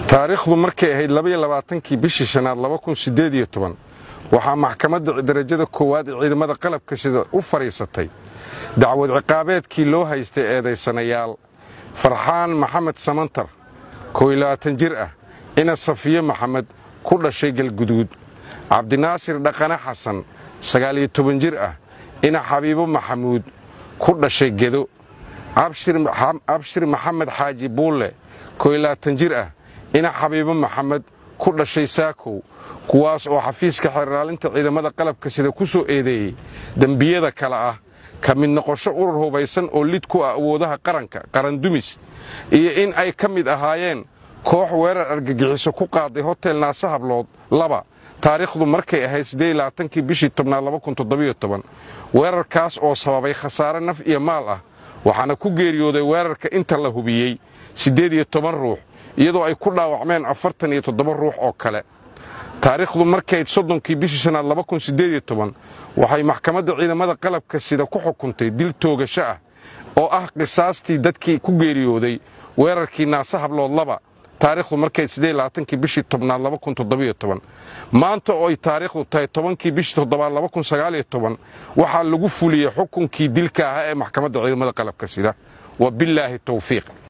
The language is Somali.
taariikhdu markay ahayd labaiyo labaatankii bishii shanaad laba kun siddeed iyo toban waxaa maxkamadda darajada koowaad ee ciidamada qalabka sida u fadhiisatay dacwad ciqaabeedkii loo haystay eedaysanayaal farxaan maxamed samantar koo iyo labaatan jir ah ina safiye maxamed ku dhashay galguduud cabdinaasir dhaqane xasan sagaal iyo toban jir ah ina xabiibo maxamuud ku dhashay gedo abshir maxamed xaaji buulle koo iyo labaatan jir ah ina xabiibo maxamed ku dhashay saakow kuwaas oo xafiiska xeerlaalinta ciidamada qalabka sida ku soo eedeeyey dembiyada kale ah ka mid noqosho urur hubaysan oo lid ku ah awoodaha qaranka qarandumis iyo in ay ka mid ahaayeen koox weerar argagixiso ku qaaday hotel naase hablood laba taariikhdu markay ahayd siddeedlabaatankii bishii tobnaad weerarkaas oo sababay khasaare naf iyo maal ah waxaana ku geeriyooday weerarka inta la hubiyey siddeed iyo toban ruux iyadoo ay ku dhaawacmeen afartan iyo toddoba ruux oo kale taariikhdu markayd soddonkii bishii shanaad waxay maxkamadda ciidamada qalabka sida ku xukuntay dil toogasho ah oo ah qisaastii dadkii ku geeriyooday weerarkii naase hablood laba taariikhdu markayd siddeedlabaatankii bishii tobnaad maanta oo ay taariikhdu tahay tobankii bishii toddobaad waxaa lagu fuliyey xukunkii dilka ahaa ee maxkamadda ciidamada qalabka sida wa bilaahi tawfiiq